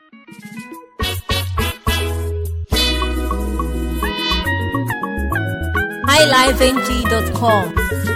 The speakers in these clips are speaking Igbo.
highlifeng.com.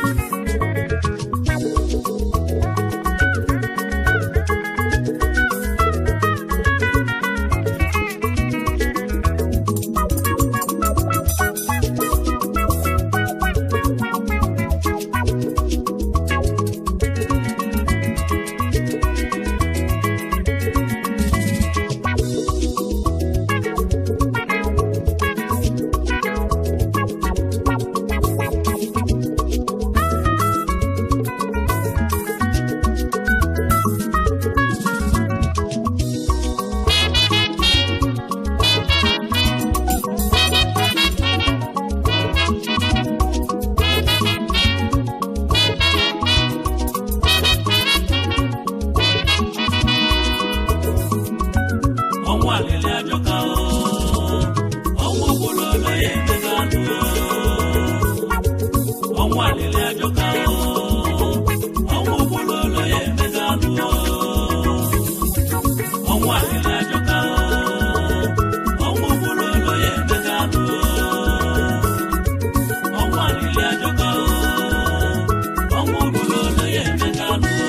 ọnwụ alịlị ajọka o ọnwụ ogbololo ya emega anụ o ọnwụ alịlị ajọka o ọnwụ ogbololo ya emega anụ o ọnwụ alịlị ajọka o ọnwụ ogbololo ya emega anụ o ọnwụ alịlị ajọka o ọnwụ ogbololo ya emega anụ o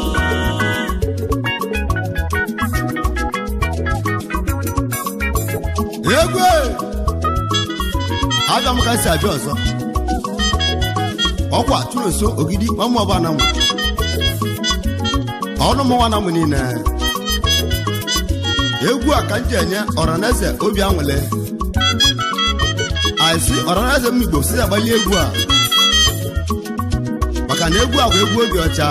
egwe aga m ka si abịa ọzọ ọkwa tụrụ nso ogidi mamụ ọba na mụ ọnụ mụnwa na mụ niile egwu a ka m ji enye ọraneze obi anwụle aịsị ọraneze m igbo si agbali egwu a maka na egwu a bụ egwu obi ọcha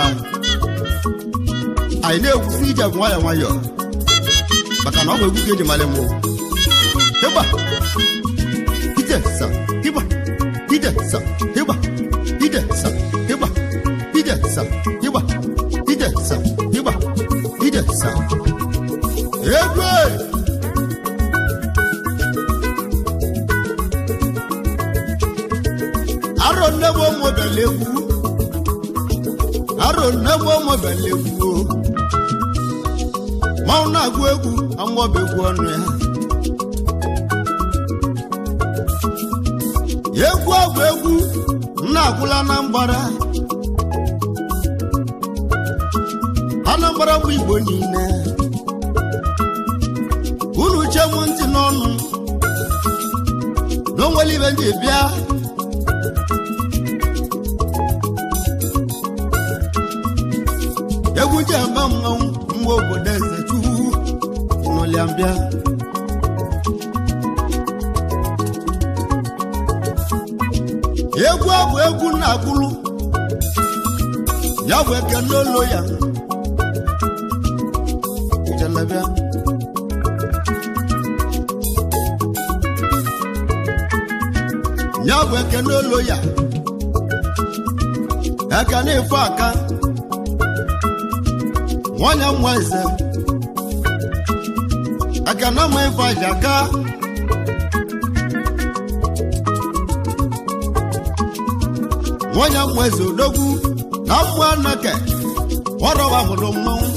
anyị na-egwusi ije bụ nwayọọ nwayọọ maka na ọ bụ egwu ka eji mali mụ Hiba. Ide sa. Hiba. Ide sa. Hiba. Ide sa. Hiba. Ide sa. Hiba. Ide sa. Hiba. Ide sa. Egwe. Aro nebo mo belewu. Aro nebo mo belewu. Ma ọ na-agụ egwu amụọbegwu ọnụ ya. egwu ọgwụ egwu nna agwụla na mgbara anambra bụ igbo niile unu che m ntị n'ọnụ na onwere ibe ndị bịa egwu ji eme mmanwụ mgbe obodo eze chukwu n'ụlịa mbịa egwu ọ bụ egwu na-agbụrụ ya bụ ekele olo ya ijelebịa ya bụ ekele olo ya ekene ife aka nwanyị nwa eze ekene ma ife aja aka nwanyị mmụ eze odogwu na mmụ anake ọrọwa hụrụ mmanwụ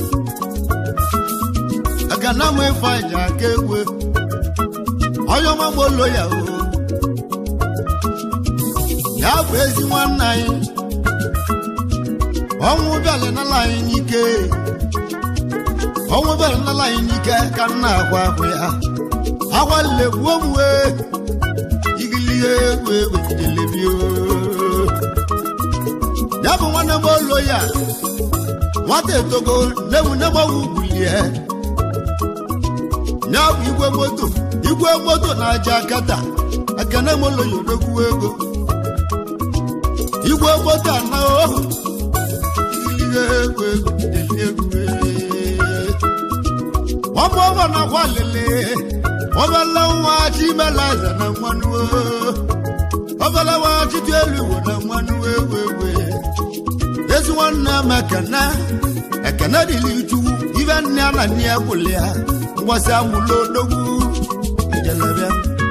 aga na ama ife aja aka egwe onye ọma gbolo ya o ya bụ ezi nwanne anyị ọnwụ bịala nala anyị n'ike ọnwụ bịala nala anyị n'ike ka nna agwa ahụ ya agwalile gbuo m wee igilie egwu egwu jidelebio ya bụ nwanne m olo ya nwata etogo newu negbawu bulie ya bụ igwe moto igwe moto na-aja akata ekene m olo ya odogwu ego igwe moto ana ohu ihe egwu egwu dịdị egwu ọmụ ọma na akwa lele ọbala nwa chimelaza na mmanụ ọbala nwa chiti elu igbo na mmanụ ewu ewu ezi nwanne m ekene ekene dịrị chukwu ibe nne ya na nne ya kwụlị ya mgbasị amụla odogwu ijelebịa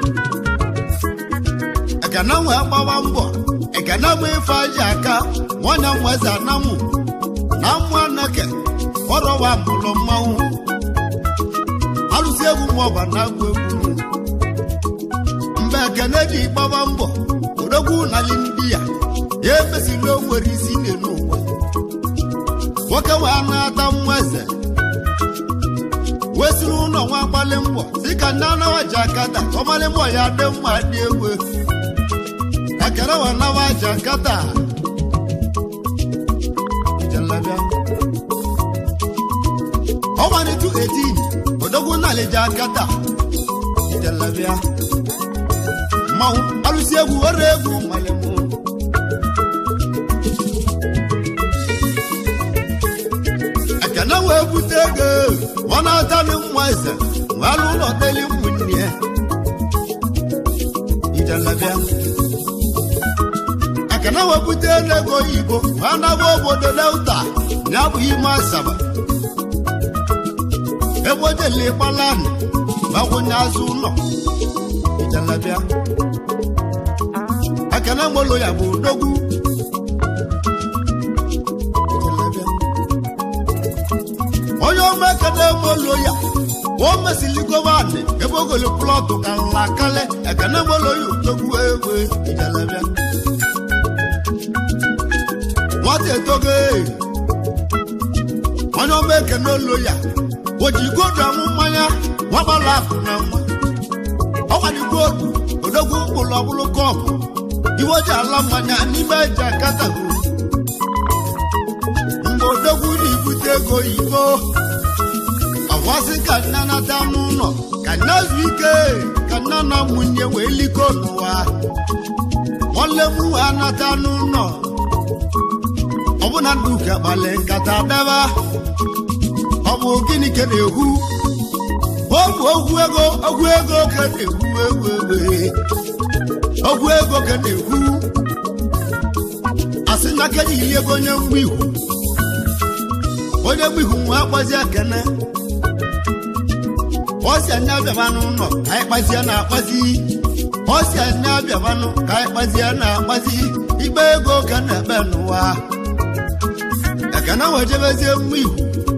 ekene nwee gbawa mbọ ekene bụ ife aja aka nwanyị mweze anamụ na mmụ anake ọrọwa mụrụ mmanwụ alụsị egwu maọba na-agụ egwu mgbe ekene ji gbaba mbọ odogwu nali ndị ya ya emesila o nwere isi n'elu ụwa nwoke wee na-ata nwa eze wee siri ụlọ nwa gbalị mbọ si ka nne anawa ji akata ọmalị mbọ ya dị mma dị egwu ekere wee nawa ji akata Jalabia. ọmalịtụ 18 odogwu nali ji akata Jalabia. mmanwụ alụsị egwu were egwu mmalị mbọ ekene wee bute ego ọ na-atalị nwa eze wee alụ ụlọ deli ụmụnne ya ijelabịa ekene wee bute ego oyibo wee naba obodo delta ya bụ ime asaba ebe ojele gbalani gbakwunye azụ ụlọ ijelabịa ekene molo ya bụ odogwu ijelabịa onye ọma ekene molo ya o mesili govanị ebe ogolo plọtụ ka nla kale ekene molo ya utogbu egbe ijelebịa nwata etogo ee. onye ọma ekene olo ya o ji godu amụ mmanya nwagbala akụ na nwa ọgbadigoodu odogwu mkpụrụ ọbụlụ kọpụ iwe ji ala mmanya n'ime eji akatago mgbe odogwu na-ebute ego oyibo ọkwasị ka nne nata n'ụlọ ka nne zu ike ka nne na nwunye wee liko n'ụwa nwanne m wee anata n'ụlọ ọbụna nduka gbalị nkata daba ọ bụ gịnị ka na-ekwu ọ bụ okwu ego okwu ego ka na-ekwu egwu egbe okwu ego ka na-ekwu asị na keji ili ego onye mgbe ihu onye mgbe ihu nwe akpazi ekene ọsị anya abịabanụ nọ ka anyị kpazie na akpazi ọsị anya abịabanụ ka anyị kpazie na akpazi ikpe ego ka na-ekpe n'ụwa ekene wee jebezie mma ihu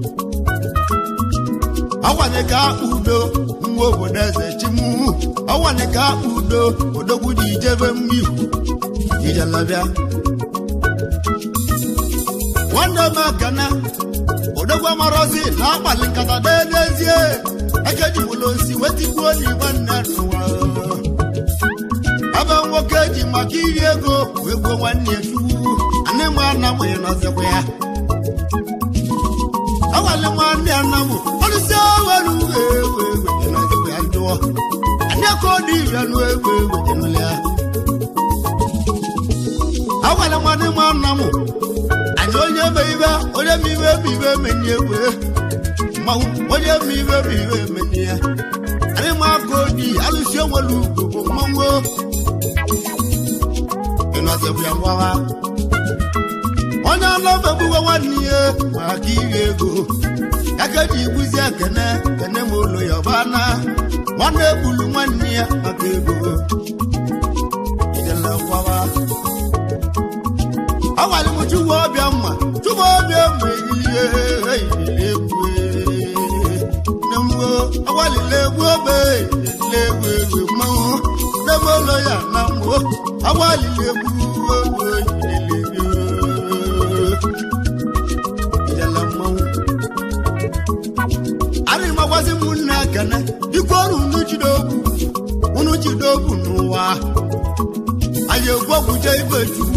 ọgwanye ka akpa udo nwa obodo eze chimu ọgwanye ka akpa udo odogwu ji ijebe mma ihu ijelabịa nwanne m ekene odogwu amarozi na-akpali nkata deedezie ekejiwụla osi wetigbuo n'igwe nne n'ụwa ebe nwoke ji maka iri ego wee gbuo nwanne ya chukwu anị m anamụghị nọzikwa ya awale nwanne ya nna m ọlụsi awelu ewu ewu nọzikwa ya njụọ anị ka ọ dị ire nụ ewu ewu enụla ya awale nwanne m nna m anyị onye me ibe onye me ibe bụ ibe menye egwe mmanwụ onye me ibe bụ ibe menye ya anyị ma aka oji alụsi onwere ugwu bụ mmanwụ ịnọzibụ ya ngwawa onye anọbegbuwe nwanne ya maka iri ego aka ji igbuzi ekene kene ma ụlọ ya ọbana nwanne egbulu nwanne ya maka ego ijele ngwawa ọgwara m chukwu ọbịa mma chukwu ọbịa mma ehihie ehihie egwu nne m ọgwalile egwu obe le egwu egwu mmanwụ n'ebe ụlọ ya na mmụọ ọgwalile egwu egwu ehihie ijele mmanwụ arị magwazi m nne ekene ikwu ọrụ unu jidogwu unu jidogwu n'ụwa anyị egwu ọgwụje ibe chukwu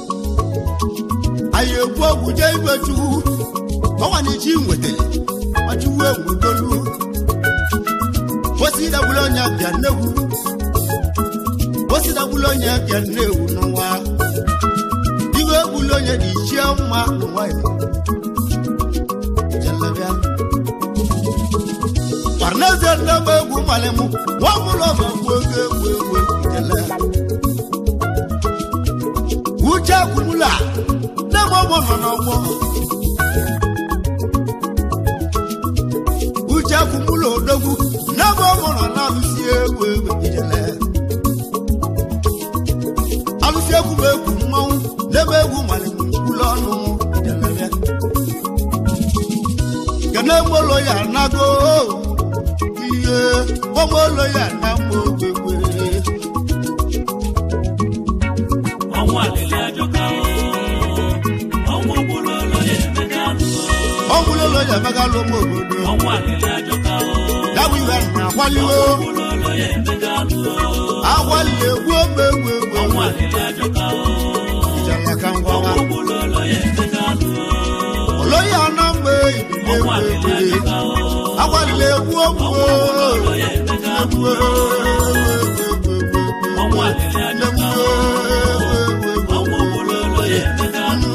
anyị egwu ọgwụ jee igwe chukwu ọnwa na ichi nwetara ma chukwu egwu dolu osi dagbula onye bịa nnegwu osi dagbula onye bịa nnewu n'ụwa iwe egbula onye dị ichie mma n'ụwa ya jelebịa parneze nnebe egwu malịmụ nwa ọbụla ọba egwu egwu egwu egwu jele uche akwụmụla n'ebe ọgbọ nọ n'ọgbọ uche akwụmụla odogwu n'ebe ọgbọ nọ na-alụsi egwu egwu ijele alụsi egwu bụ egwu mmanwụ n'ebe egwu malịmụ nkwụlụ ọnụ ijelebịa kene molo ya nago ụmụolo ya na mma ogwegwe ọnwụ alịlị ajọka o ọnwụ gburu ụlọ ya emeka nụ ọgwụlolo ya emegalụ ụmụ obodo ọnwụ alịlị ajọka o ya bụ ihe na akwaliwo gburu ụlọ ya emeka nụ agwalile egwu ogbe egwu egwu ọnwụ alịlị ajọka o ijala ka ngwawa ọnwụ gburu ụlọ ya emeka nụ oloyi ana mgbe ibile ọnwụ egwu alịlị egwu ajọka o agwalile egwu ogwu ụlọ ya emeka nụ egwu ọnwụ alịlị ajọka o ọnwụ gburu ụlọ ya emeka nụ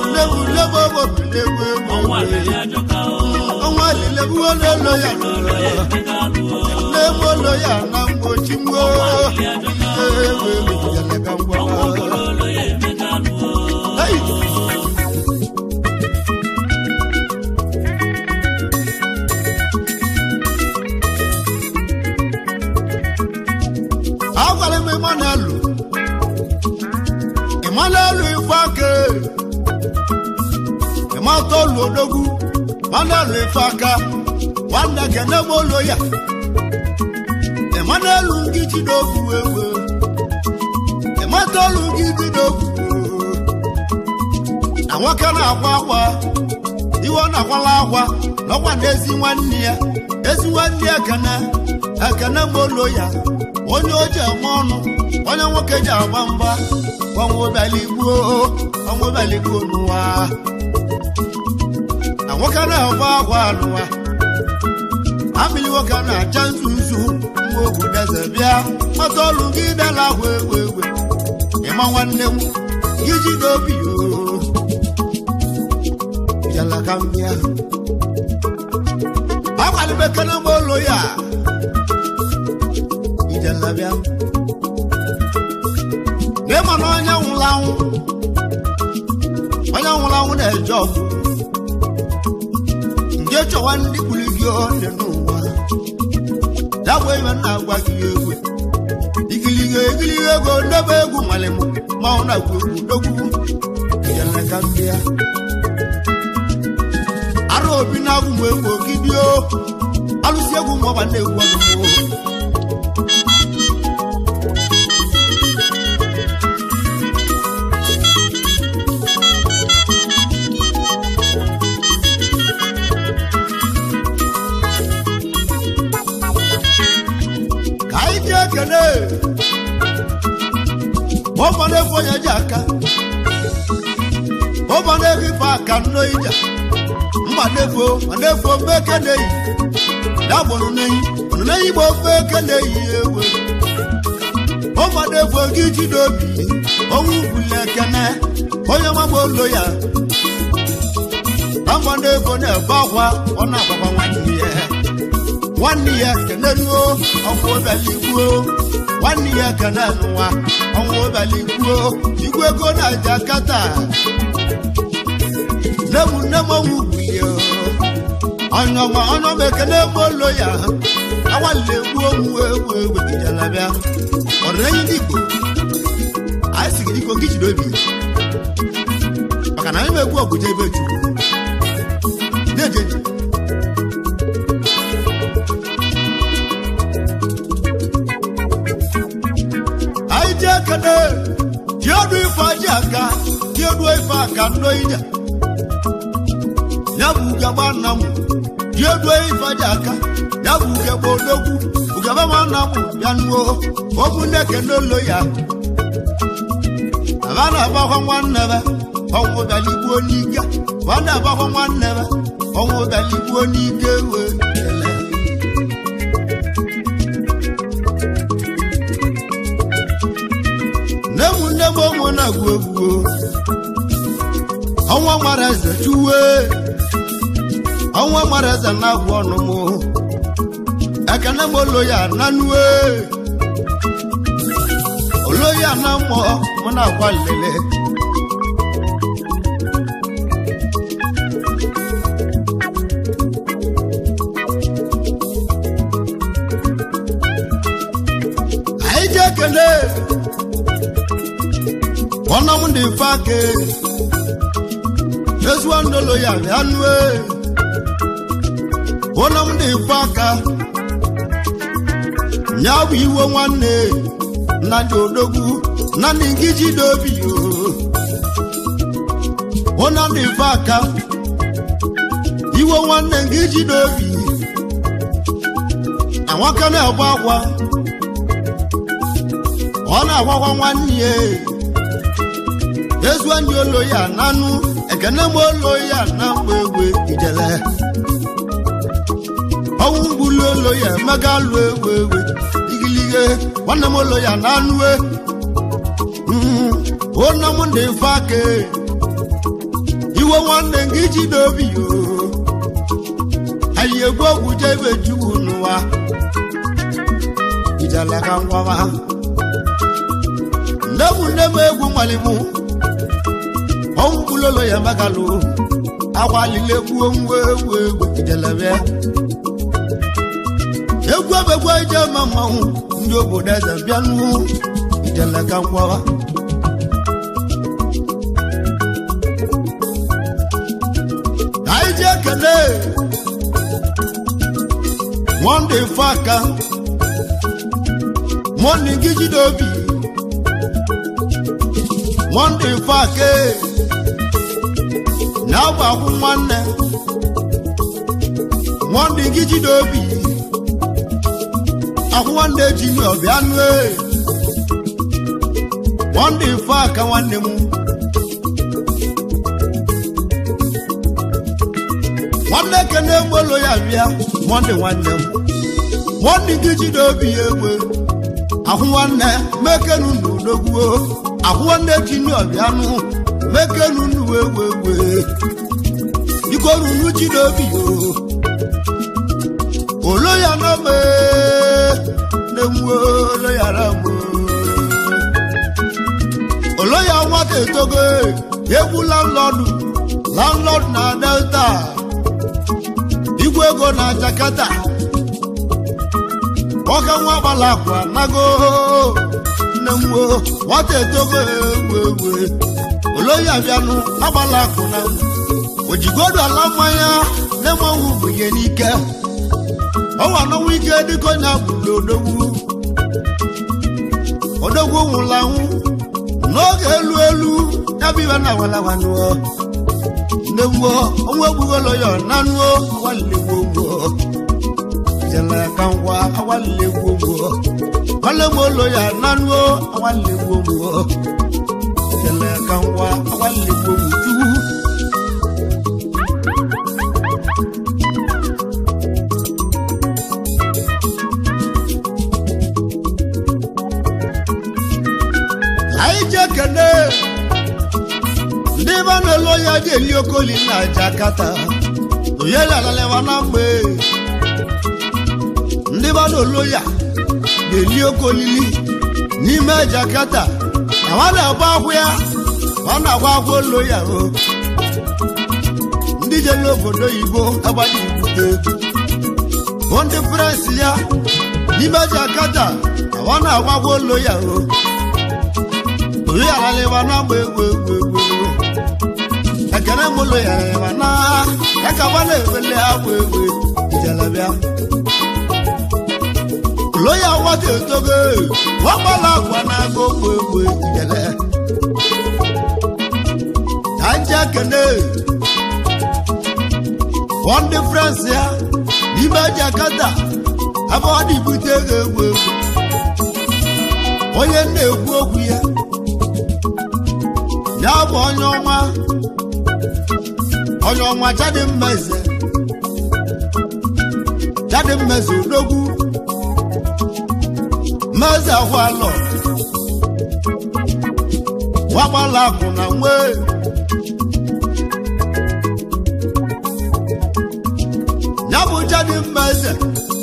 ọnwụ alịlị ajọka o ọnwa lile bụ ololo ya ụlọ ya emeka nụ n'ebe olo ya na mgbochi mgbo ijala ka ngwawa ụlọ ya emeka nụ Hey! agwara m Emmanuel Emmanuel Ifeaka Emmanuel Odogwu Emmanuel Ifeaka nwanne kene m olo ya Emmanuel Ngijidogwu ewe Emmanuel Ngijidogwu na nwoke na-akwa akwa iwe ọ na-akwala akwa n'ọkwa na ezi nwanne ya ezi nwanne ya ekene ekene molo ya onye o ji eme ọnụ onye nwoke ji agba mgba ọnwụbaligbuo ọnwụbaligbuo n'ụwa na nwoke na-agba akwa n'ụwa amịlị nwoke na-acha nzuzu mgbe obodo eze bịa mata ọrụ gị dala ahụ ewe ewe ịma nwanne m gị jide obi o yàrá ka ń bíà. Akwali bẹ kẹ́nẹ́ mọ́ lo yà. Ìjàlá bíà. Ní ma na onye nwụrụ anwụ. Onye nwụrụ anwụ na-eje ọgụ. Nje chọwa ndị kwuru gị ọ dị n'ụwa. Ya bụ ebe na-agwa gị egwu. Igiliga egiliga ego ndebe egwu nwale m. Ma ọ na-agwa egwu dogwu. Ìjàlá ka ń bíà. ara obi na-agwụ mgbe egwu ogidio alụsi egwu ma ọba na-egwu ọnụmụ ka anyị ji ekene ma ọba na-egwu onye ji aka ọba na-egwu ife aka nno ija mmadefo madefo meke na-eyi dagbọnụ n'eyi ọnụ n'eyi gba ofe eke na-eyi ewe ụmadefo gị jide obi onwe ugwuli ekene onye magba olo ya na mmadefo na-ebe akwa ọ na-agbakwa nwanne ya nwanne ya kenenuo ọnwụ obaligbuo nwanne ya kene nwa ọnwụ obaligbuo igwe ego na-aja kata nemu nemu ọnwụ ugwulie ọnyọma ọnyọma ekene olo ya awalile egwu onwu egwu egwu gidala bịa ọdịnenyi ndị igbo anyị si gị dịka oge jiri obi maka na anyị ma egwu ọgwụje ebe chukwu na-eje anyị ji ekene ji ọdụ ife aji aka ji ọdụ ife aka nnọ ije ya bụ ugegbe nna m ji edue ife dị aka ya bụ ugegbe odogwu ugegbe ma nna m ya nuo okwu nneke n'olo ya aba na-agbakwa nwanne be ọnwụ bịaligbuo n'ike ba na-agbakwa nwanne be ọnwụ bịaligbuo n'ike wee ele nne m nne m onwe na-agwu egwu ọnwa mara eze chuwe ọnwa mara eze na-agwụ ọnụ m ekene m olo ya na nue olo ya na mmụọ m na-agwa nlele anyị ji ekele ọnụ m dị mfe aka ezigbo ndolo ya bịa nue ụlọ m dị mfe aka ya bụ iwe nwanne nnadị odogwu nnadị nkiji dobi ụna dị fe aka iwe nwanne nkiji dobi anwaka na-agba agwa ọ na-agwagwa nwanne ya ezuo ndị olo ya nanụ ekene m olo ya na mgbe egwe ijele ọnwụ mgbulu olo ya emega lụ egwe egwe igilige nwanne m olo ya na anụwe ụna m ndị mfe aka iwe nwanne gị ji n'obi yo anyị egwu ogwu jebe juwu n'ụwa ijele ka ngwama nne m nne m egwu malimu ọnwụ mgbulu olo ya emega lụ agwalile gbuo nwa egwu egwu ijelebe egwu ebegwu ije ma mmanwụ ndị obodo eze bịanụ ijele ka ngwawa ka anyị ji ekele monde faka monde gị jide obi monde faka na-agbakwu nwanne monde gị jide obi ahụ nwanne ji mi ọbịa nụ e monde ife aka nwanne m nwanne kene egbolo ya bịa monde nwanne m monde gị jide obi ya egbe ahụ nwanne mekenu n'odogwuo ahụ nwanne ji mi ọbịa nụ mekenu n'uwe egbe egbe biko runu jide obi yo olo ya na me na-enwe olo ya na mụ olo ya nwata etogo egwu landlọdụ landlọdụ na delta igwe ego na jakarta nwoke nwa gbala akwa nago nne m nwata etogo egwu egwu olo ya bịanụ agbala akụ na ojigodu ala mmanya na-enweghị ubunye n'ike ọnwa anọnwụ ike dịka onye agbụrụ odogwu odogwu nwụrụ anwụ n'oge elu elu ya bụ ibe na awalawanụọ ndewuo ọnwa egbugolo ya nanụọ awalilegbo jele ka ngwa awalilegbo gbo nwalemolo ya nanụọ awalilegbo gbo jele ka ngwa awalilegbo gbo anyị ji ekene ndị be na-elo ya ji eli okoli na jakata oyela alalewa na mgbe ndị be na-elo ya na-eli okolili n'ime jakata na nwa na-agba akwụ ya ọ na-agba akwụ olo ya o ndị je n'obodo oyibo agbaghị ibute bụ ndị presi ya n'ime jakata na nwa na-agba akwụ olo ya o oyi alaliwa na mgbe egwu egwu egwu egwu ekene mụlụ ya ya na ya ka gba na-ewele agba egwu ijelebịa lo ya nwata etogo wagbala agwa na-aga ogbu egwu ijele ka nje ekene one difference ya n'ime jakata ebe ọ dị bute ego egwu egwu onye na-ekwu okwu ya ya bụ onye ọma onye ọma jadi mmeze jadi mmeze odogwu mmeze ahụ alọ wagbala akụ na nwe ya bụ jadi mmeze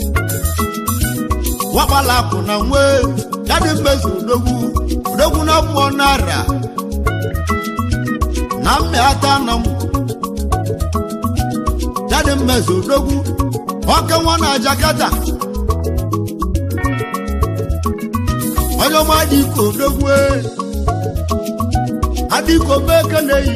wagbala akụ na nwe jadi mmeze odogwu odogwu na mmụọ nara na mmịata na m jadi mmezu odogwu ọke nwa na jakata onye ọma adịko odogwu adịko meke na-eyi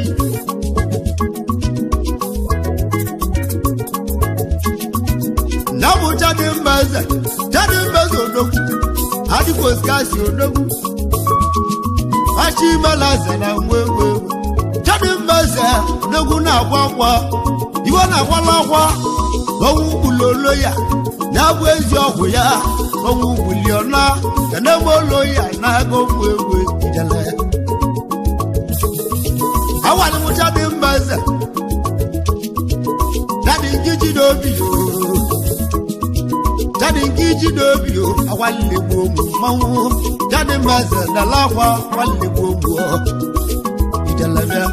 na bụ jadi mmeze jadi mmezu odogwu adịkwa osikasi odogwu achimelaze na nwa ewu ewu jadi mbeze odogwu na-agwa akwa iwe na-akwala akwa ọnwụ gbulolo ya na-abụ ezi ọgwụ ya ọnwụ gbuliọna kenemolo ya na-aga ụmụ ewu ijele awalimụcha dị mbeze jadi nkiji n'obi yoo jadi nkiji n'obi yoo awaligbo ụmụ mmanwụ jadi mbeze dala akwa awaligbo ụmụ ijelebịa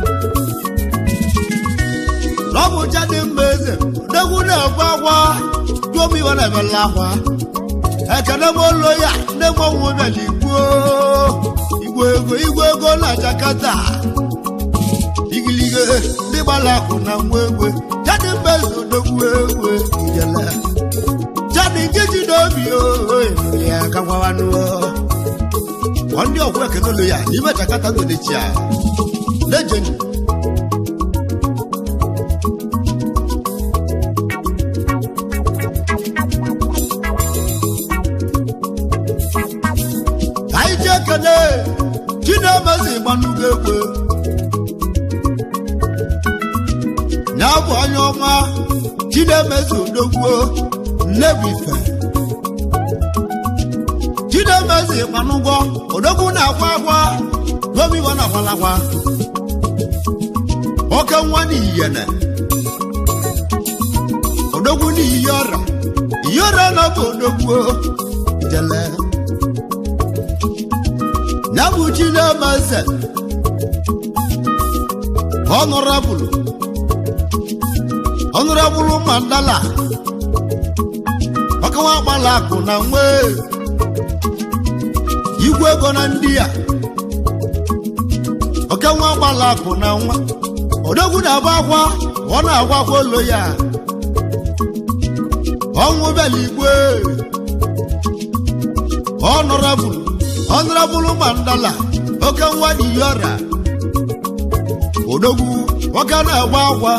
lọ́bù jáde mbeze odogwu na-ekwe akwa dụomi iwe na-emela akwa ekene m oloya nne m ọnwụ bịala igbuo igwe ego igwe ego na jakata igilige ndị gbara akụ na nwa egwe jáde mbeze odogwu egwe ijele jáde nkeji n'obi ooo ya kakwawanụ ọ ndị ọgwụ ekene oloya n'ime jakata ngodechi a lejeni anyị ji ekele chinemezi gbanugo egwe ya bụ onye ọma chinemezi odogwuo nnebife chinemezi gbanugo odogwu na-akwa akwa gomiwa na akwalakwa oke nwa n'iyene odogwu n'iyi ọra iyi ọra na bụ odogwuo jele nyabụ chinemeze ọnụrabụlụ ọnụrabụlụ mandala ọkawa gbala akụ na nwe igwe ego na ndị a ọkanwa gbala akụ na nwa odogwu na-agba akwa ọ na-agwa akwa olo ya ọnwụ bịala igwe ọnụrabụlụ ọnụrabụlụ mandala oke nwa diyora odogwu nwoke na-agba akwa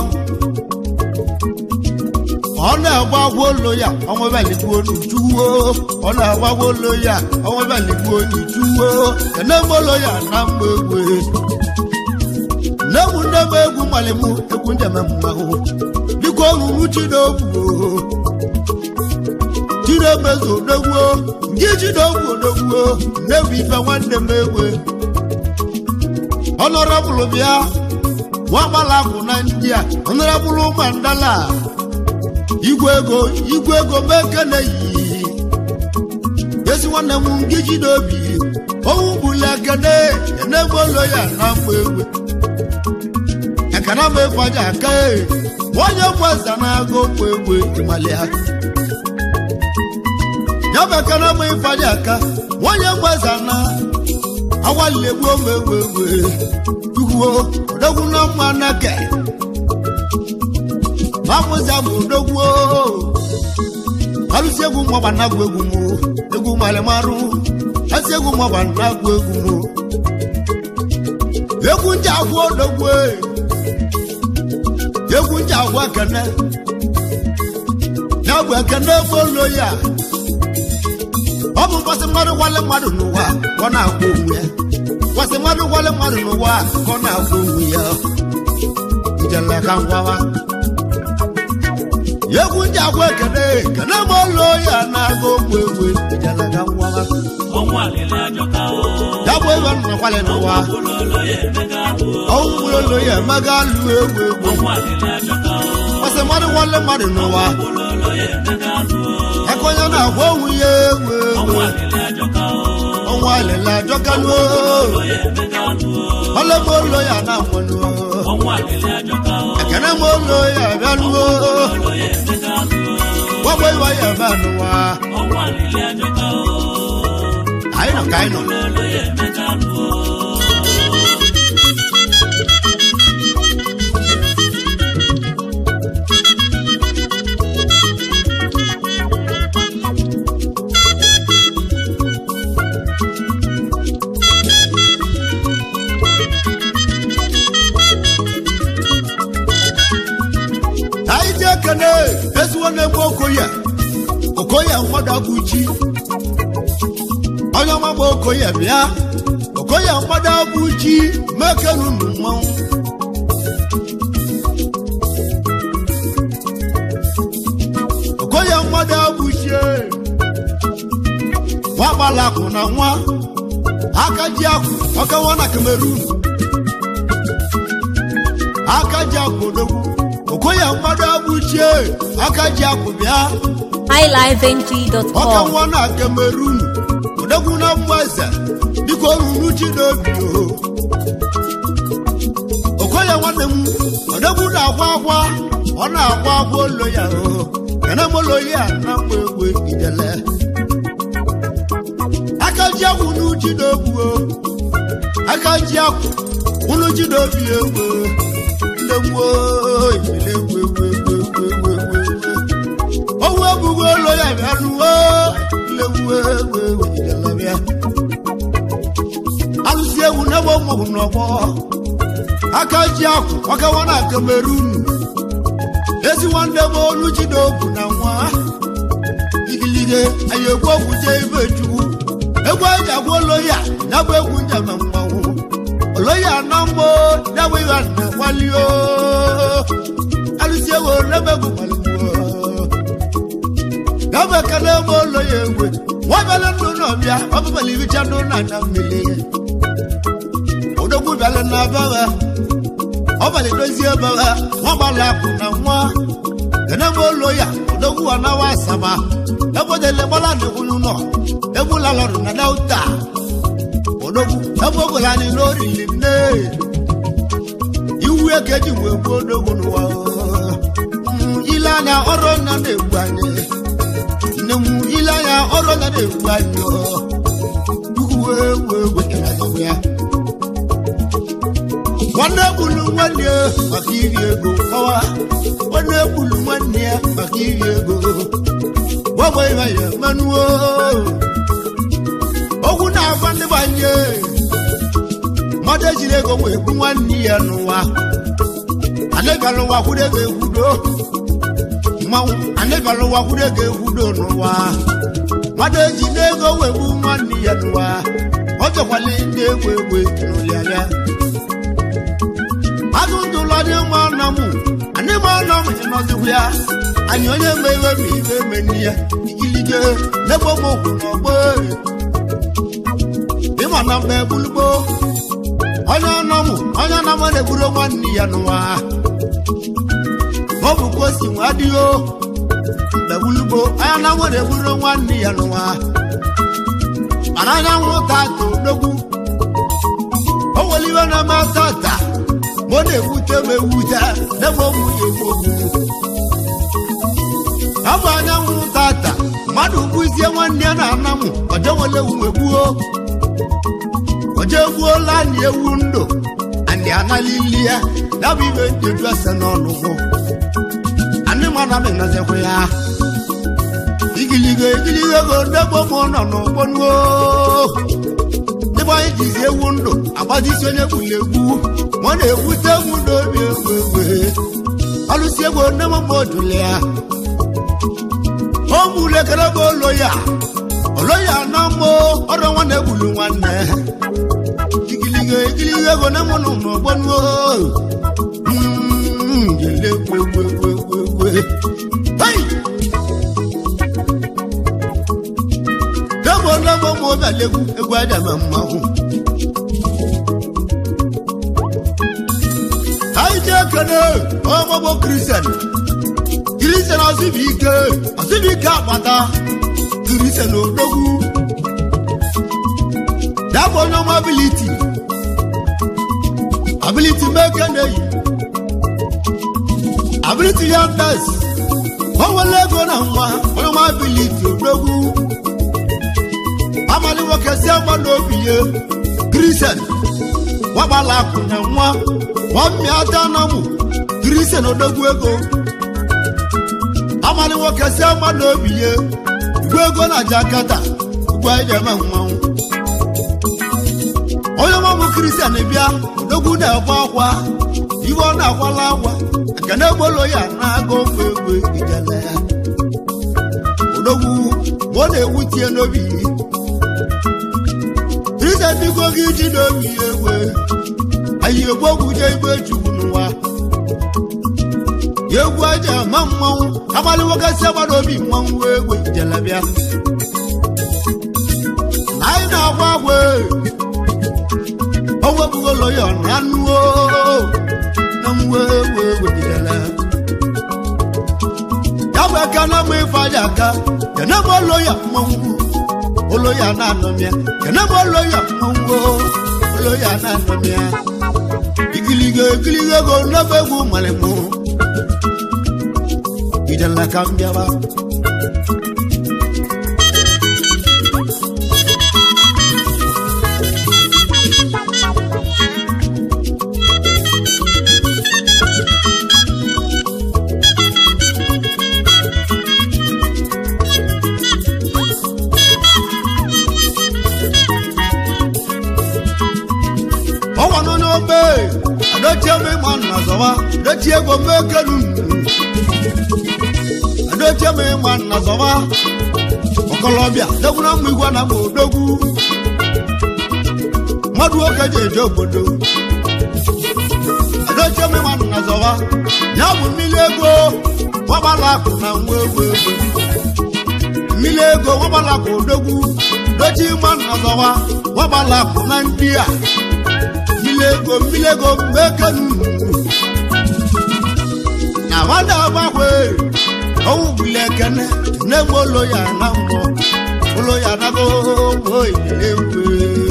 ọ na-agba agwa olo ya ọnwebeligbuo n'ujuwo ọ na-agba agwa olo ya ọnwebeligbuo n'ujuwo enemolo ya na mgba egwe nne m nne m egwu malimụ egwu njeme mmanwụ dịka oruru chinogwu chinemezu odogwuo ndị chinogwu odogwuo nne m ife nwanne m egwe ọnọrọbụlụ bịa nwa gbalakụ na ndị a ọnọrọbụlụ mandala igwe ego igwe ego mekene yi ezi nwanne m ndị ji n'obi owu gbuli ekene enemolo ya na mgba egwe ekene m efaja aka nwanyị gweza na-aga okwu egwe ịmalịa ya bụ ekene m ifaja aka nwanyị gweza na awalegbu ome egwe egwe tukwuo odogwu na mma nake mamụza bụ odogwu alụsi egwu mmọgba na-agụ egwu m egwu malịmarụ asị egwu mmọgba na-agụ egwu m egwu nje agwụ odogwu egwu nje agwụ ekene ya bụ ekene folo ya ọ bụ mkpasị mmadụ gwale mmadụ n'ụwa ka ọ na-agwa onwe ya mkpasị mmadụ gwale mmadụ n'ụwa ka ọ na-agwa onwe ya njele ka ngwawa egwu ndị agwa ekene kene ma ụlọ ya na-aga ogbu egwe njele ka ngwawa ọnwụ alịla ajọka o ya bụ ebe nọ kwale n'ụwa ọnwụ ụlọ ya emega ahụ ọnwụ mkpụrụ ụlọ ya emega alụ egwu egwu ọnwụ alịla ajọka o mkpasị mmadụ gwale mmadụ n'ụwa ụlọ ụlọ ya emega ahụ aka onye na-agwa onwe ya egwu ọnwụ egwu alịla ajọka o ọnwa alịla ajọkaluo ụlọ ya emega ahụ ọlọgbo ụlọ ya na-akwaluo ọnwụ alịla ajọka o ekene ma ụlọ ya abịaluo ụlọ ya emega ahụ gbagbo iwa ya ebe anụwa ọnwụ alịla ajọka o anyị nọ ka anyị nọ ụlọ ya emega ahụ anyị ji ekene ezigbo na-egbu okoye okoye nkwado agụji onye ọma bụ okoye bịa okoye mgbada bụ chi mekenu nụ mmanwụ okoye mgbada bụ chie nwa gbalakụ na nwa aka ji akwụ ọkawa na kamerun aka ji akwụ odogwu okoye mgbada bụ chie aka ji akwụ bịa ọka highlifeng.com. nwa na kamerun odogwu na mgbaze dịka oruru chi n'obi o okoye nwanne m odogwu na-akwa akwa ọ na-akwa akwa olo ya o kene m olo ya na mgba egwe idele aka ji akwụ n'uchi n'ogbu o aka ji akwụ unu ji n'obi egwe ndegbuo ibile egwe egwe egwe egwe egwe egwe egwe owu ebugo olo ya bịa nuwo legbuo egwe egwe idele bịa alụsi egwu n'ebe ụmụ n'ọgbọ aka ji akwụ ọkawa na kamerun ezi nwanne m olu ji n'obu na nwa igilige anyị egwu ogwu jee ibe chukwu egwu eji agwa oloya ya bụ egwu njama mmanwụ oloya na mgbo ya bụ ihe na kwalio alụsi egwu n'ebe egwu kwaligbuo ya bụ ekele ebe oloya egwe nwabịala ndụ n'ọbịa ọbụbala iricha ndụ na na mmiri odogwu bịala na abagha ọbalị dozie ebagha nwagbala akụ na nwa kenebe olo ya odogwu anawa asama ebodele gbala n'ekwulu nọ egbulalọrụ na dauta odogwu ebe ogolani n'orili nne iwu eke ji wee gbuo odogwu n'ụwa Mm, ile anya ọrụ nya na-egbu anyị nne m ile anya ọrụ nya na-egbu anyị ukwu wee wee wekere azọgbu ya nwanne gbulu nwanne ya maka iri ego kọwa nwanne gbulu nwanne ya maka iri ego gbagba ịba ya manuo okwu na-agwa ndị gbanye mmadụ ejiri ego wee gbu nwanne ya n'ụwa anịbịala ụwa kwudo ego ekwudo mmanwụ anịbịala ụwa kwudo ego ekwudo n'ụwa mmadụ eji n'ego wee gbu nwanne ya n'ụwa ọ chọkwala ndị egwu egwu n'ụlịarịa azụ ndụlọ dị mma nọ m anyị ma nọ m ịnọzikwu ya anyị onye ma iwe ma iwe meni ya ikilige n'ebe m okwu n'ọgbọ ịma na mgbe gbulugbo onye nọ m onye nọ m na-egburu nwanne ya n'ụwa ọ bụ ka o si nwa adịghị o mgbe gbulugbo onye nọ m na-egburu nwanne ya n'ụwa mana anyanwụ tata odogwu o nwere iwe na-eme tata ma ọ na-ewute m ewute n'ebe ụmụ ya egbu ogwu ọ bụ anyanwụ tata mmadụ gbuzie nwanne ya na-ana m ọjọwele ewu egbuo ọjọ egbuola anyị ewu ndụ anyị analili ya ya bụ ibe njeju ese n'ọnụgwụ anyị mana m nọzikwa ya igiligo igiligo ego ndegbo m nọ n'ụgbọnuo ebe anyị jizi ewu ndụ agbazisi onye gburu egwu ma ọ na-ewute egwu n'obi egwu egwu ọlụsi egwu nne m ma ojule ya o gburu ekele bụ olo ya olo ya na mmụ ọrụ nwanne gburu nwanne igiligo igiligo ego nne m nọ n'ọgbọnuo jele egwu egwu egwu egwu egwu hey! debo ndebo ma ọ bịala egwu egwu adama mmanwụ anyị ji ekene ọmụgbọ kristian kristian ọsịbụ ike ọsịbụ ike akpata kristian odogwu ya bụ onye ọma abiliti abiliti mekene yi abiliti ya ndas o nwere ego na nwa onye ọma abiliti odogwu amali nwoke si ama n'obi ya kristian wagbala akụ na nwa nwammiata na mụ kristian odogwu ego amali nwoke si ama n'obi ya igwe ego na jakata ugwu anyị eme mmanwụ onye ọmụmụ kristian bịa odogwu na-egbe akwa iwe ọ na-akwala akwa nke na-egbolo ya na-aga ofe egwe ijele ya odogwu ma ọ na-ewutie n'obi biko gị ji n'obi egwe anyị egbogwuje igbe chukwu n'ụwa egwu aja ama mmanwụ agbalịwogasị agbara obi mmanwụ egwe jelebịa na anyị na-agwa agwa o wepụgolo ya na anụo na mwe egwe egwe jidere ya bụ aka na mma ife aja aka kene m olo ya mmanwụ olo ya na-anọmịa kene m olo ya mmanwụ olo ya na-anọmịa ikiligo ikiligo ego n'ebe egwu malimụ idela ka m bịaba ọnwa nọ n'obe adochie m ịma nna zọwa dochie ego m ekelu adochie m ịma nna zọwa ọkọlọbịa degwuna mma igwe na mma odogwu mmadụ nwoke ji eje obodo adochie m ịma nna zọwa ya bụ mmiri ego nwagbala akụ na nwa egwu ego mmiri ego nwagbala akụ odogwu dochie ịma nna zọwa nwagbala akụ na ndị a milego milego mekenu na nwada agbanwe ọwụ bule ekene na-enwe ụlọ ya na mmụọ ụlọ ya nago oyilegwe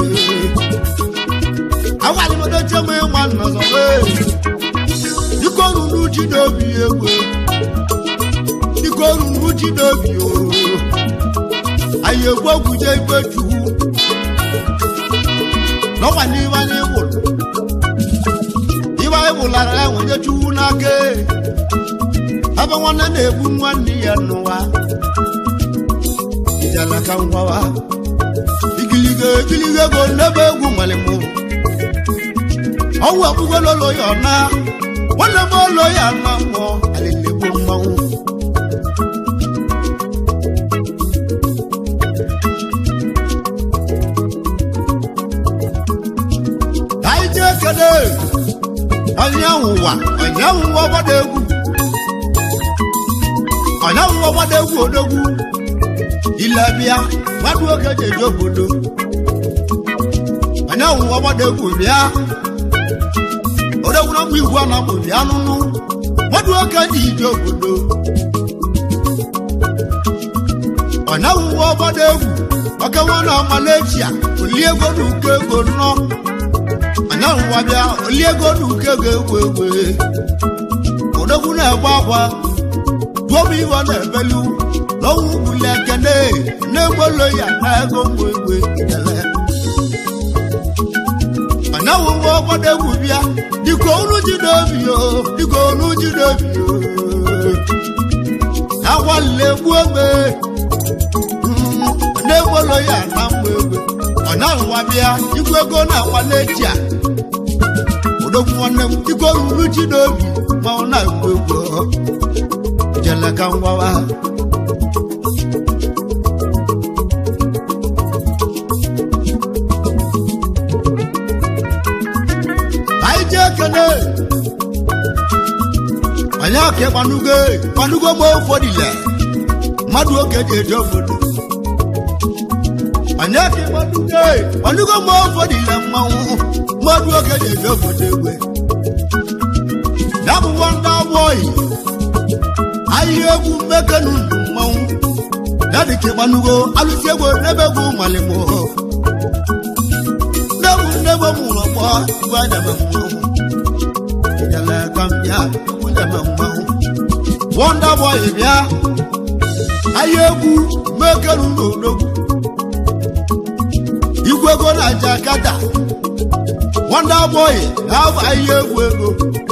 agwalimodoche m ịnwa nnọzọwe dịka oruru ji n'obi egwe dịka oruru ji n'obi o anyị egwu ogwuje igbe chukwu n'ọkwa n'ibe anyị gwụrụ ibe anyị gwụlara ya nwere chukwu n'aka ebe nwanne na-egbu nwanne ya n'ụwa ijala ka ngwawa igiligo igiligo ego n'ebe egwu nwere mụ ọwụ ekpugololo ya ọna nwanne m olo ya na mmụọ alilegbo mmanwụ anyị ji ekele ọnyanwụ ụwa ọnyanwụ ụwa gbada egwu ọnyanwụ ụwa gbada egwu odogwu ilebịa mmadụ oge ji eje obodo ọnyanwụ ụwa gbada egwu bịa odogwu na mgbe igwu a na-amụ bịa nụnụ mmadụ oge ji ije obodo ọnyanwụ ụwa gbada egwu oke nwa na amalechia olie ego na uko ego nnọọ anyanwụ wa bịa olie ego na uke ga-egwu egwu odogwu na-egbe akwa duobu iwe na-ebelu n'ọnwụ gbuli ekene na-egbolo ya na ego mgbe egwe idele anyanwụ nwa ọgbado egwu bịa dịka olu ji n'obi o dịka olu ji n'obi o agwalile egbu egbe na-egbolo ya na mgbe egwe ọ na-ahụwa bịa igwe ego na-akwa n'echi a odogwu nwanne m iko ruru ji n'obi ma ọ na-egwu egwu jele ka ngwawa anyị ji ekele anyị aka gbanugo gbanugo ma ụfọdụ ile mmadụ oge ji eje obodo anyị aka gbanugo gbanugo ma ụfọdụ ile mmanwụ mmadụ oge ji eje obodo egwe ya bụ nwanda bọyị ahịa egwu mmekenu ndụ mmanwụ ya dịka gbanugo alụsi egwu n'ebe egwu malimo nnebu nnebe mụrụ ọgbọ igwe adama mmanwụ jele ka m bịa egwu dama mmanwụ wọnda bọyị bịa ahịa egwu mmekenu n'odogwu igwe ego na jakata wọnda bọyị na-abụ ahịa egwu ego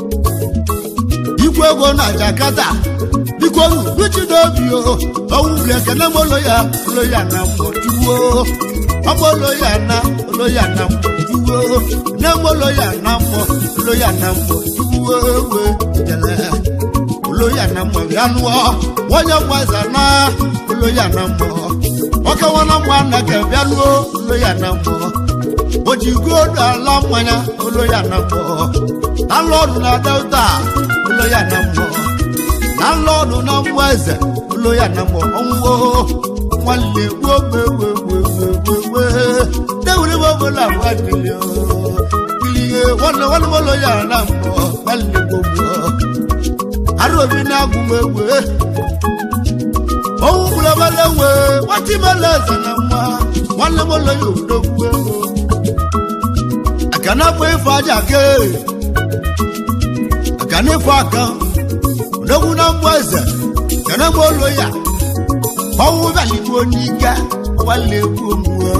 igwe ego na jakata biko ruchi n'obi o ọnwụ bụ ekene m olo ya olo ya na mmụọ juwo ọmụ olo ya na olo ya na mmụọ juwo nne m olo ya na mmụọ olo ya na mmụọ juwo ewe jele olo ya na mmụọ bịa nụọ onye mwaza na olo ya na mmụọ ọka nwana mwa na ka bịa nụọ olo ya na mmụọ o ji goolu ala mmanya olo ya na mbọ na lọdụ na delta olo ya na mbọ na lọdụ na mmụọ eze olo ya na mbọ ọnwụwo nwanne gboo gbegbegbegbegbe dewere m obodo abụọ dịlị kilie nwanne nwanne m olo ya na mbọ nwanne gbogbo arobi na-agụ m egbe owu gbulebele nwe nwata imele eze na nwa nwanne m olo ya odogwu ego akana fọ ifo aja ke akana ifo aka odogwu na mbọ eze kana m olo ya ọwụ baligbo n'ike nwanne egwu omuo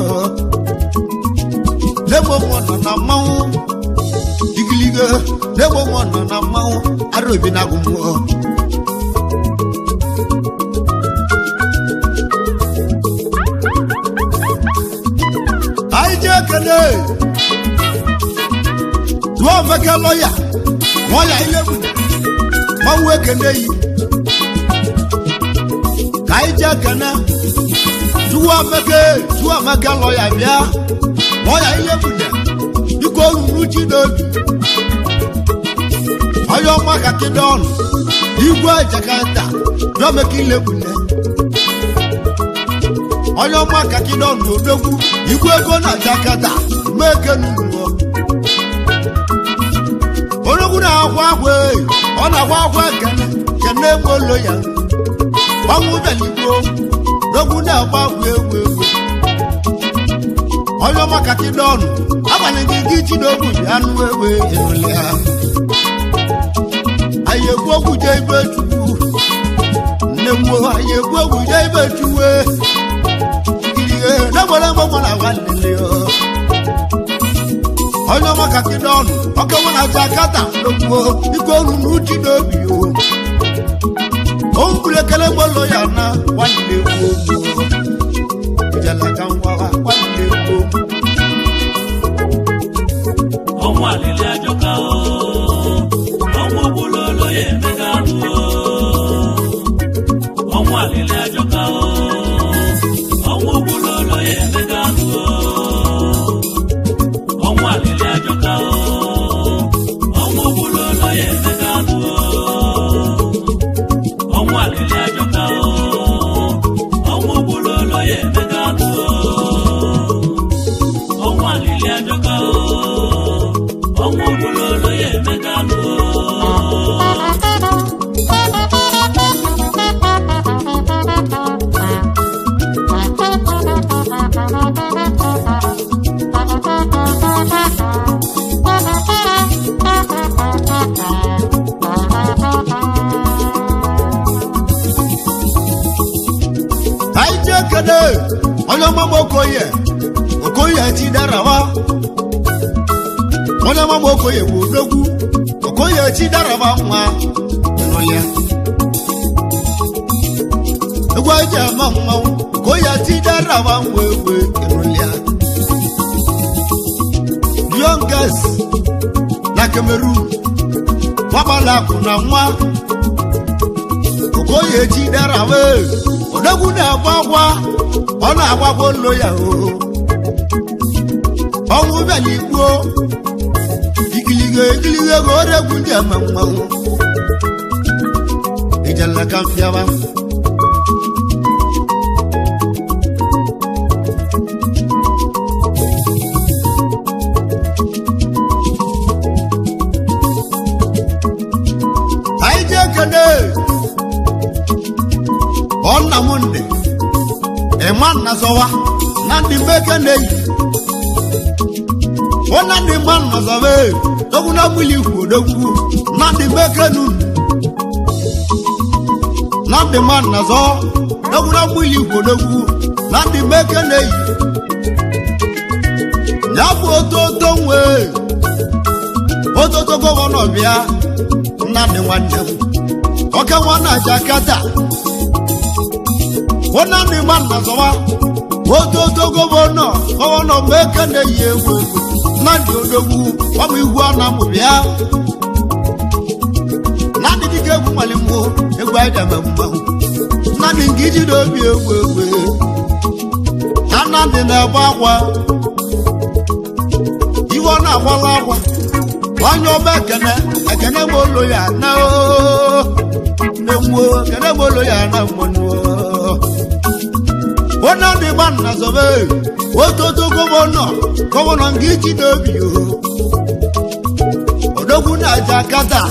lebo m nọ na mmanwụ igilige lebo m nọ na mmanwụ arobi na agụ mmụọ anyị ji ekele tụọ feke lọya nwa ya ilegbu gbanwe ekele yi ka anyị ji ekele tụọ feke tụọ feke lọya bịa nwa ya ilegbu dịka oruru ji n'obi onye ọma ka kịda ọnụ igwe jakata dọmeka ilegbu onye ọma ka kịda ọnụ odogwu igwe ego na jakata meke n'ugbo onogwu na-akwa akwa eyi ọ na-akwa akwa kene kene egbe olo ya gbanwe ụbịaligbo n'ogwu na-agba akwa egwu egwu onye ọma ka kịda ọnụ agbanyeghị gị ji n'ogwu bịa anụ egbe ịnụle ha anyị egwu ogwu je ibe chukwu nne m anyị egwu ogwu je ibe chuwe ihe n'egbere mgbe nwa na agwa nlele onye ọma ka kịda ọnụ ọka nwa na aja akata n'ogbuo ike olu na uchi n'obi o o kwuru ekele mgbolo ya na nwanne egwu ogwu ijelaka ngwawa nwanne egwu ogwu ọnwụ alili ajọka o ọnwụ ogbulolo ya emega anụ o ọnwụ alili ajọka o ọnwụ ogbulolo ya emega anụ o ọnwụ alili ajọka o ọnwụ ogbulolo ya emega anụ o ọnwụ alili ajọka o ọnwụ ogbulolo ya emega anụ o ọnwụ alili ajọka o ọnwụ ogbulolo ya emega anụ o anyị ji ekele onye ọmama okoye okoye ti darawa onye ọmama okoye bụ odogwu okoye ti darawa nwa n'ụlịa egwu anyị ji ama mmanwụ okoye ti darawa nwa egwe n'ụlịa youngest na cameroon gbabala akụ na nwa okoye ti darawa odogwu na-agba agwa ọ na-agbagwa olo ya o ọnwụ bịala igbuo ikiligo ikiligo ego oregwu ndị ama mmanwụ ijela ka mpịawa anyị ji ekene ọ nna m ndị ịma nna zọwa na ndị mbeke na-eyi ọ na ndị mma nna zọwa e dogwu na gbili ikwu odogwu na ndị mbeke nu na ndị mma nna zọ dogwu na gbili ikwu odogwu na ndị mbeke na-eyi ya bụ ototo nwe ototo gọvanọ bịa nna ndị nwanne m oke nwa na jakata wọn náà ní máa nà sọ wá wọ́n tó tó gómìnà gómìnà mẹ́kànnì yìí ewu náà ní odogwu wọ́n mú ihu ọ̀nà mú bíá náà ní kíkẹ́ egwu mọ̀lẹ́ mú egwu ayédè mẹ́mú náà ní nkìjì n'obi egwu egwu náà náà ní n'ẹ̀bọ akwa ọ na-agbala akwa onye ọba ekene ekene ma olo ya na nnewo ekene ma olo ya na mmanụ onye dị gba nna zobe ototo gọvanọ gọvanọ nke iji n'obi o odogwu na-aja kata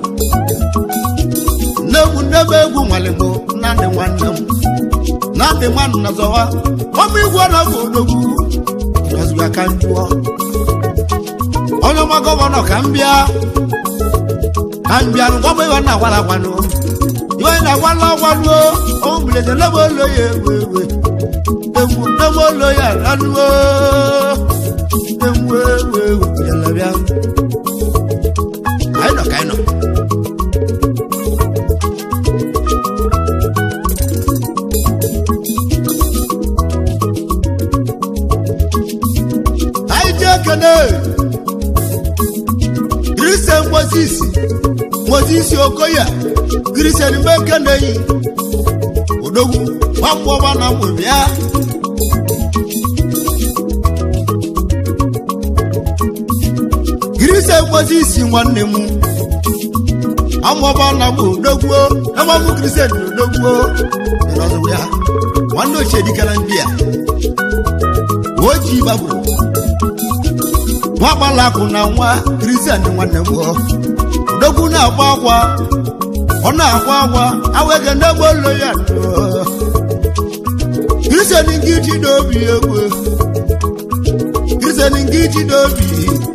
nne m nne m egwu nwale m nnadị nwanne m nnadị nwanna zọwa ọmụ igwe na bụ odogwu ọzụga ka njụọ onye ọma gọvanọ ka m bịa ka m bịa ngwa bụ iwe na-agwala agwanụ iwe na-agwala agwanụ ọmụ mbilete nne m olo ya ewe ewe ewu nne m olo ya ranuo ewu ewu ewu bịala bịa anyị nọ ka anyị nọ anyị ji ekene kristian moses moses okoye kristian mgbe ekene yi odogwu gbapụ ọba na mgbe bịa kristian moses nwanne m amụọba na mgbe odogwuo ebe ọmụ kristian na odogwuo dị n'ọzọ ya nwanne ochie dikara ndị a oji gbagburu nwa gbalakụ na nwa kristian nwanne m odogwu na-akwa akwa ọ na-akwa akwa awege n'egbe olo ya kristian nke ji n'obi egwu kristian nke ji n'obi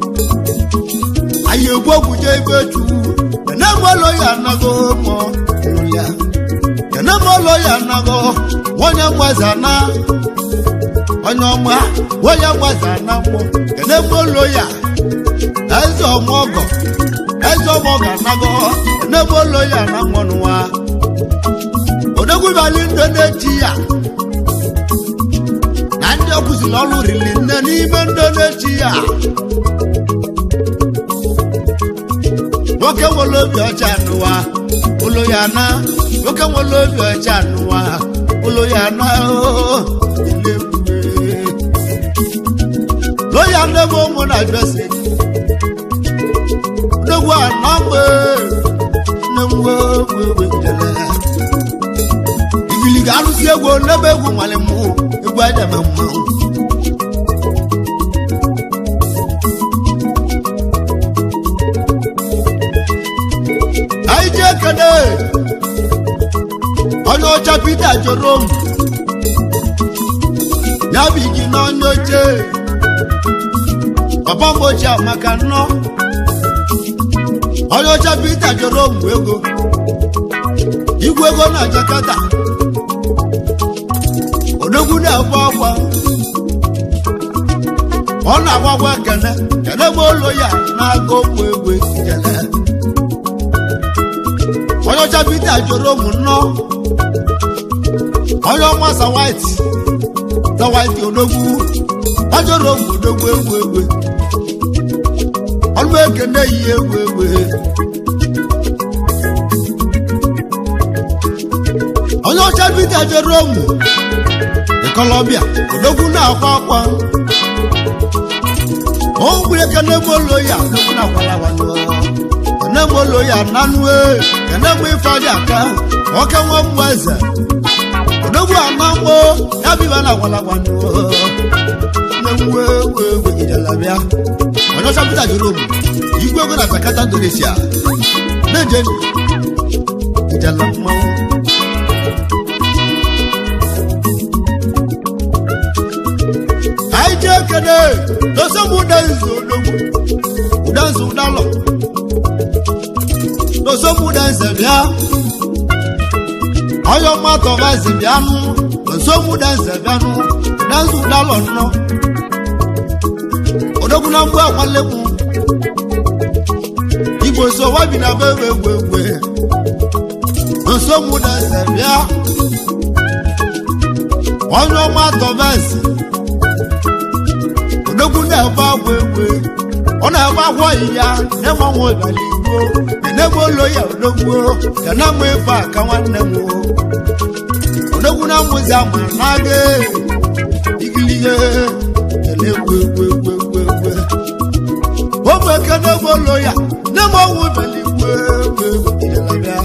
anyị egwu ogwuje ibe chukwu kenegbe olo ya anago mọ ya kenegbe olo ya anago onye mgbaza na onye ọma onye mgbaza na mmụọ kenegbe olo ya eze ọmọgọ eze ọmọgọ anago kenegbe olo ya na mmọnụwa odogwubali ndị na-eji ya na ndị ọkụziri ọrụ riri nne n'ime ndị na-eji ya nwoke nwere obi ọcha n'ụwa ụlọ ya na nwoke nwere obi ọcha n'ụwa ụlọ ya na lóyà ndébò mụ na jọsi ndogwu anọ mgbe nnengwo wewe jele igili ga-alụsi egwu n'ebe egwu nwale mụ egwu aja ma mmanwụ anyị ji ekene onye ọcha Peter jụrụ m ya bụ igi n'onye oche papa m ochie maka nnọ onye ọcha Peter jụrụ m ego igwe ego na Jakarta odogwu na-agba akwa ọ na-agbagwa kene kene m olo ya na-aga okwu egwe kele onye ọcha Peter jụrụ m nnọọ onye ọma sawaiti sawaiti odogwu ọ jụrụ m odogwu egwu egwe ọnụ ekene yi egwu egwe onye ọcha Peter jụrụ m ịkọlọbịa odogwu na-akwa akwa o gburu ekene m olo ya odogwu na-akwala akwala kene m olo ya nanụ kene m ife aja aka nwoke nwa mmụ eze odogwu anamgbo ya biba na agwalagwanụ nnewe ewu ewu ijela bịa onye ọcha pụta jụrụ m igwe ego na Jakarta Indonesia na-eje ijela mmanwụ anyị ji ekene dosa m ụdanzu odogwu ụdanzu ụdalọ dosa m ụdanze bịa onye ọma tọvazi bịanụ dosa m ụdanze bịanụ ụdanzu ụdalọ nnọ odogwu na mgbe agwalekwu igbo so wabi na be egbe egbe egbe dosa m ụdanze bịa onye ọma tọvazi odogwu na-ebe agwa egwe ọ na-ebe agwa ya na-enwe nwa ịbali igbo enebe olo ya odogwu ya na mma ife aka nwanne m odogwu na mmụzi ama na-aga igilihe ele egwu egwu egwu egwu egwu ụlọ ya nne m ọnwụ beligwe bịa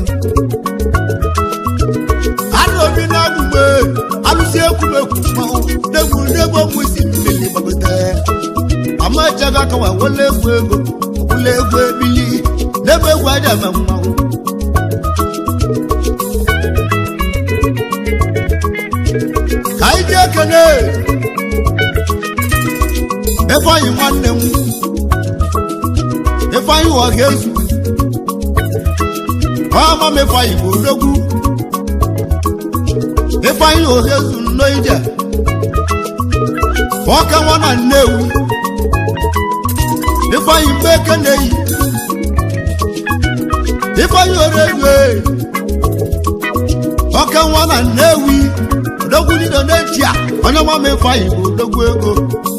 anụ obi na-agbugbe alụsị ekwumekwu mmanwụ n'egwu n'egwu ọmụ isi mmiri gbagote amachaga akawa wele egwu ego ọbụla egwu ebili n'ebe egwu aja eme mmanwụ ka anyị ji ekene ifeanyị nwanne m ifeanyị ụwa ga-ezu ọma m ifeanyị bụ odogwu ifeanyị ohezu nno ije ọka nwa na nnewi ifeanyị mgbe eke na-eyi ifeanyị orezu ọka nwa na nnewi odogwu niile na-eji a onye nwa m ifeanyị bụ odogwu ego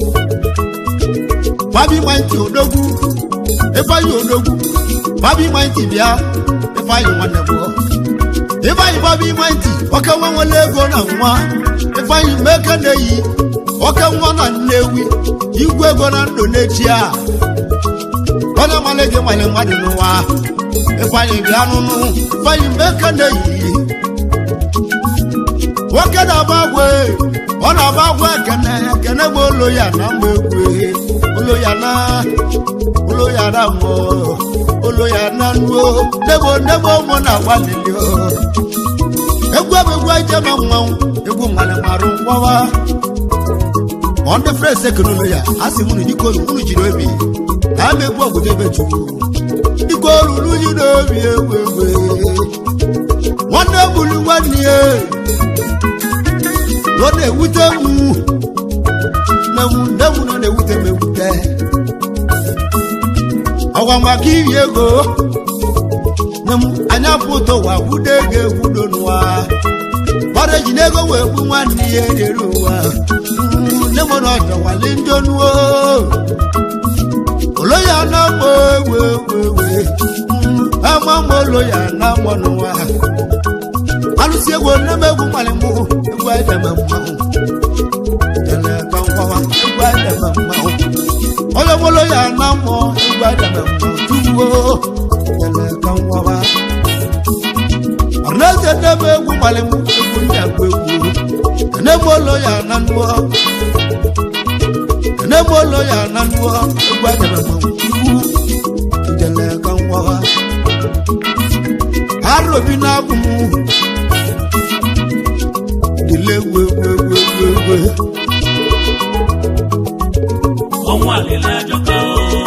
fabi maịntị odogwu ifeanyị odogwu fabi maịntị bịa ifeanyị nwanne bụ ifeanyị fabi maịntị ọka nwa nwere ego na nwa ifeanyị mgbe eke na-eyi ọka nwa na nnewi igwe ego na ndụ n'echi a onye mmalị gị nwere mmadụ n'ụwa ifeanyị bịa nụnụ ifeanyị mgbe eke na-eyi nwoke na-agba agwa ọ na-agba agwa ekene ekene bụ olo ya na mgbe egwu olo ya na olo ya na mmụọ olo ya na nnuo nebo nebo ụmụ na-agba lili egwu bụ egwu ije ma mmanwụ egwu mmalị marụ ngwawa ọ ndị fres ekene olo ya a sị mụnụ dịka olu unu jiri obi na ama egwu obodo ebe chukwu dịka olu unu jiri obi egwu egwu nwanne gburu nwanne ya ọ na-ewute m nne m nne m nọ na-ewute m ewute ọgwa maka iri ego nne m anya pụta ụwa kwudo ego ekwudo n'ụwa gbara eji n'ego wee gbu nwanne ya erere ụwa nne m na ọjọwali ndị onuo olo ya na mgba ewe ewe ewe ama mgba olo ya na mgba n'ụwa alụsị egwu nne m egwu mmalị mụ egwu edeme mmanwụ jele ka nkwawa egwu edeme mmanwụ onye mụlụ ya na mmụọ egwu edeme mmanwụ tuwuo jele ka nkwawa ọrụneze nne m egwu mmalị mụ egwu ndị agwa egwu nne m ụlọ ya na nnụọ nne m ụlọ ya na nnụọ egwu edeme mmanwụ tuwu jele ka nkwawa arobi na-abụ m dịle egwu egwu egwu egwu egwu ọnwụ alịla ajọka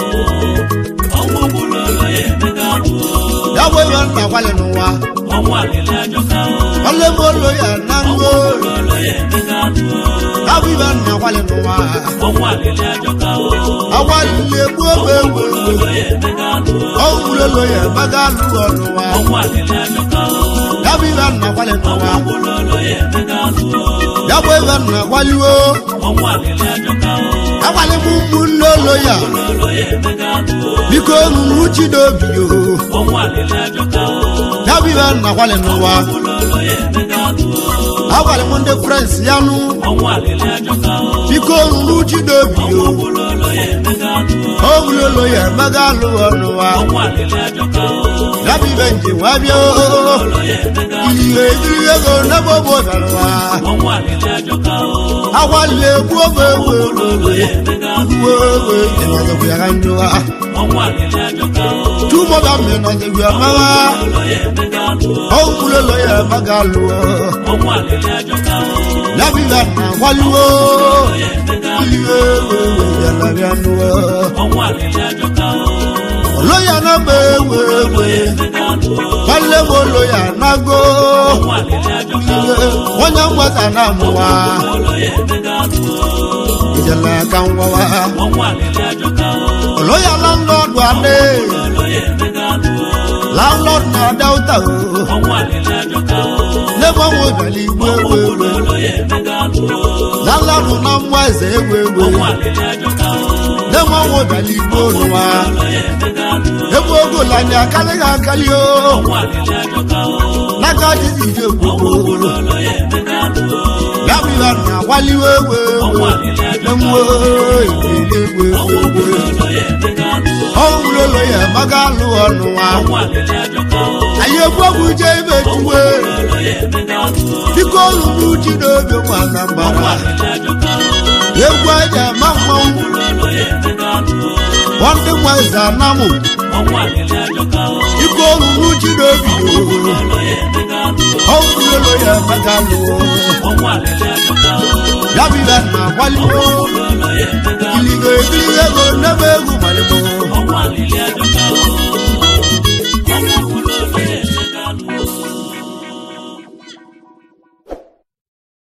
ọnwụ gburu ụlọ ya emega ahụ ya bụ ihe nna gwalị n'ụwa ọnwụ alịla ajọka ọlụ m olu ya na ọnwụ ngo gburu ụlọ ya emega ahụ ya bụ ihe nna gwalị n'ụwa ọnwụ alịla ajọka agwalile egbu egwu egwu gburu egwu ụlọ ya emega ahụ ọwụrụ olu ya emaga alụ ọnụwa ọnwụ alịla ajọka ya bụ ihe nna gwalị n'ụwa ọnwụ gburu ụlọ ya emega ahụ ya bụ ihe nna gwaliwo ọnwụ alịla ajọka agwalị m ụmụnne olu ya ụlọ ya emega ahụ biko nụrụ uchi n'obi yo ọnwụ alịla ajọka ya bụ ihe nna gwalị n'ụwa gburu ụlọ ya emega ahụ agwalị m ndị frens ya nụ ọnwụ alịla ajọka biko nụrụ uchi n'obi yo gburu ụlọ ya emega ahụ ọwụrụ olu ya emaga alụ ọnụwa ọnwụ alịla ajọka ya bụ ibe njem wa bịa ụlọ ya emega ihe ejiri ego n'ebe ọ bụ ọgarụwa ọnwụ alịla ajọka agwalile egwu obe ewu ewu ụlọ ya emega ewu ewu ịnọdụbụ ya ka ndụwa ọnwụ alịla ajọka tụmọba m ịnọdụbụ ya mawa ụlọ ya emega ọwụrụ olu ya emaga alụ ọnwụ alịla ajọka ya bụ ibe na agwaliwo ụlọ ya emega ihe ewu ewu ya na bịa ndụwa ọnwụ alịla ajọka olo ya na gba ewu ewu emega gbalile m olo ya na go ọnwụ alịla ajọka onye mgbata na amụwa ụlọ ya emega ijele ka ngwawa ọnwụ alịla ajọka olo ya landlọdụ adị ụlọ ya emega landlord na delta o ọnwụ alịla ajọka n'ebe ọnwụ bịara igbo ewu ewu ụlọ ya emega landlord na mmụọ eze ewu ewu ọnwụ alịla ajọka n'ebe ọnwụ bịara igbo n'ụwa ụlọ ya emega ebe ogo lanya akarịghị akarị o ọnwụ alịla ajọka n'aka jizi ije ogbugbo ụlọ ya emega ya bụ ihe na agwaliwe ewu ọnwụ ewu alịla ajọka emuo ekele ewu ewu ewu ụlọ ya emega ọnwụ ụlọ ya amaka alụ ọnụ nwa ọnwụ alịlị ajọka o anyị egwu egwu je ibe tuwe ụlọ ya emega alụ biko olu ji n'obi nwa na ọnwụ mbara alịlị ajọka o egwu aja ma mmanwụ ụlọ ya emega alụ nwanne nwa eze anamụ ọnwụ alịlị ajọka o biko olu ji n'obi ụlọ ya emega alụ ọwụlolo ya amaka alụ ọnwụ alịlị ajọka o ya bụ ibe na akwalimo ụlọ ya emega alụ kiligo ekili ego nnebe egwu malimo ọnwụ alịlị ajọka o ọnwụ ụlọ ya emega alụ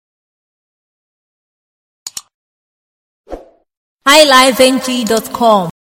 highlifeng.com